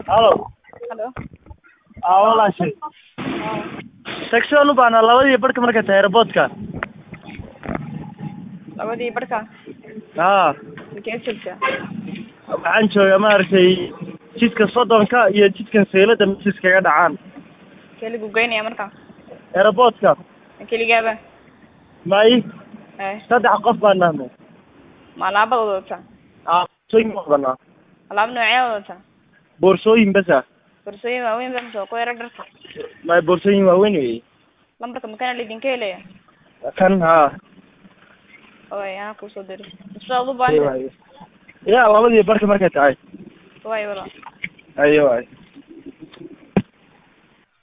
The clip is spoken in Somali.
halo halo aa walaashay taxi aan u baahnaa labadii barhka marka tahay airportka labadii barhka haa makee joogtaa waxaan joogaa maaragtay jidka soddonka iyo jidkan seylada mesis kaga dhacaan kee lagu geynaya marka airportka keligaaba may eh saddex qof baan nahnay ma alaabada wadataa aa boorsooyin ma wadanaa alaab noocee wadataa boorsooyin basa borsooyin waaweyn ba mise kuwa yaro dharka may boorsooyin waaweyn wey lambarka makana laydinka helaya kan haa way anaa kusoo diri sidaad u baahan ya labadii barhka markay tahay way wala ayo waay